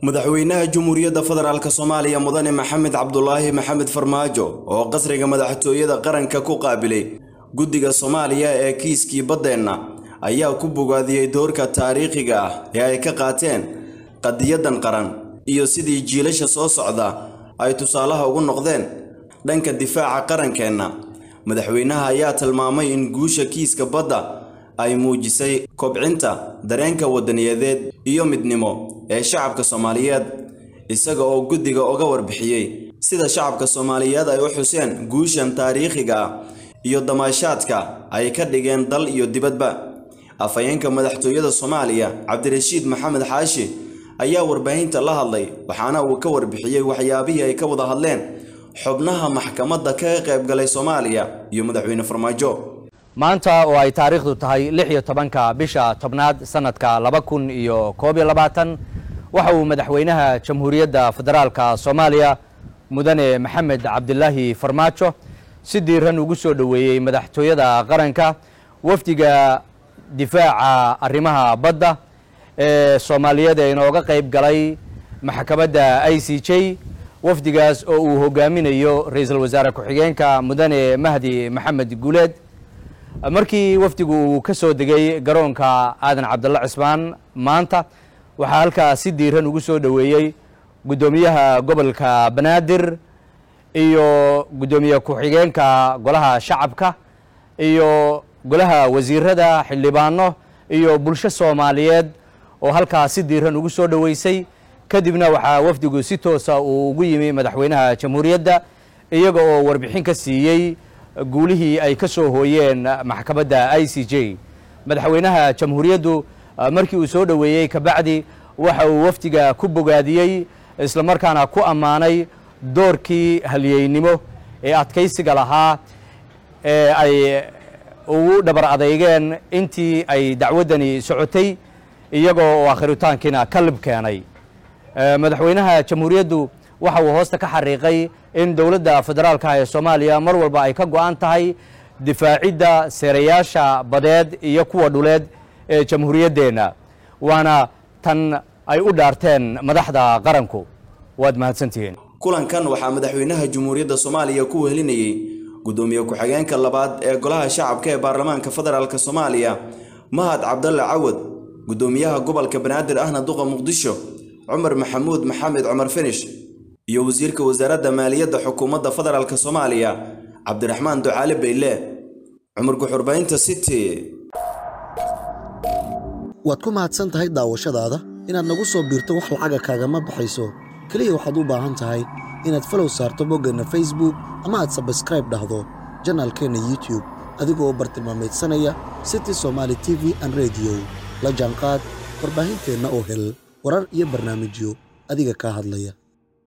madaxweynaha jamhuuriyadda federaalk soomaaliya mudane maxamed cabdulaahi maxamed farmaajo oo qasriga madaxtooyada qaranka ku qaabilay guddiga soomaaliya ee kiiskii baddeenna ayaa ku bogaadiyey doorka taariikhiga ah ee ay ka qaateen qadiyadan qaran iyo sidii jiilasha soo socda ay tusaalaha ugu noqdeen dhanka difaaca qarankeenna madaxweynaha ayaa tilmaamay in guusha kiiska badda ay muujisay kobcinta dareenka wadaniyadeed iyo midnimo ee shacabka soomaaliyeed isaga oo guddiga uga warbixiyey sida shacabka soomaaliyeed ay u xuseen guushan taariikhiga ah iyo damaashaadka ay ka dhigeen dal iyo dibadba afhayeenka madaxtooyada soomaaliya cabdirashiid maxamed xaashi ayaa warbaahinta la hadlay waxaana uu ka warbixiyey waxyaabihii ay ka wada hadleen xubnaha maxkamadda kaga qaybgalay soomaaliya iyo madaxweyne farmaajo maanta oo ay taariikhdu tahay lix iyo tobanka bisha tobnaad sanadka laba kun iyo koob iyo labaatan waxa uu madaxweynaha jamhuuriyadda federaalka soomaaliya mudane maxamed cabdilaahi farmaajo si diiran ugu soo dhoweeyey madaxtooyada qaranka wafdiga difaaca arrimaha badda ee soomaaliyeed ee inooga qayb galay maxkamadda i c j wafdigaas oo uu hogaaminayo ra-iisul wasaare ku-xigeenka mudane mahdi maxamed guuleed markii wafdigu uu ka soo degay garoonka aadan cabdalla cismaan maanta waxaa halkaa si diiran ugu soo dhoweeyey guddoomiyaha gobolka banaadir iyo guddoomiye ku-xigeenka golaha shacabka iyo golaha wasiirada xildhibaano iyo bulsho soomaaliyeed oo halkaa si diiran ugu soo dhoweysay kadibna waxaa wafdigu si toosa uu ugu yimi madaxweynaha jamhuuriyadda iyaga oo warbixin ka siiyey guulihii ay ka soo hooyeen maxkamadda i c j madaxweynaha jamhuuriyaddu markii uu soo dhoweeyey kabacdi waxa uu wafdiga ku bogaadiyey islamarkaana ku ammaanay doorkii halyeynimo ee adkaysiga lahaa ee ay ugu dhabar adeygeen intii ay dacwaddani socotay iyagoo oo akhiritaankiina ka lib keenay madaxweynaha jamhuuriyaddu waxa uu hoosta ka xariiqay in dowladda federaalka ee soomaaliya mar walba ay ka go-an tahay difaacidda seerayaasha badeed iyo kuwa dhuleed ee jamhuuriyaddeenna waana tan ay u dhaarteen madaxda qaranku waad mahadsantihiin kulankan waxaa madaxweynaha jamhuuriyadda soomaaliya ku wehelinayey guddoomiye ku-xigeenka labaad ee golaha shacabka ee baarlamaanka federaalk soomaaliya mahad cabdalle cawad guddoomiyaha gobolka banaadir ahna duqa muqdisho cumar maxamuud maxamed cumar finish iyo wasiirka wasaaradda maaliyadda xukuumadda federaalk soomaaliya cabdiraxmaan ducaale bayle cumar guxurbaynta city waad ku mahadsan tahay daawashadaada inaad nagu soo biirto wax lacaga kaagama baxayso keliya waxaad u baahan tahay inaad falow saarto boggeenna facebook ama aad sabskraib dhahdo janaalkeenna youtube adigoo bartilmaamaydsanaya city somaali t v an rediyo la jaanqaad warbaahinteenna oo hel warar iyo barnaamijyo adiga kaa hadlaya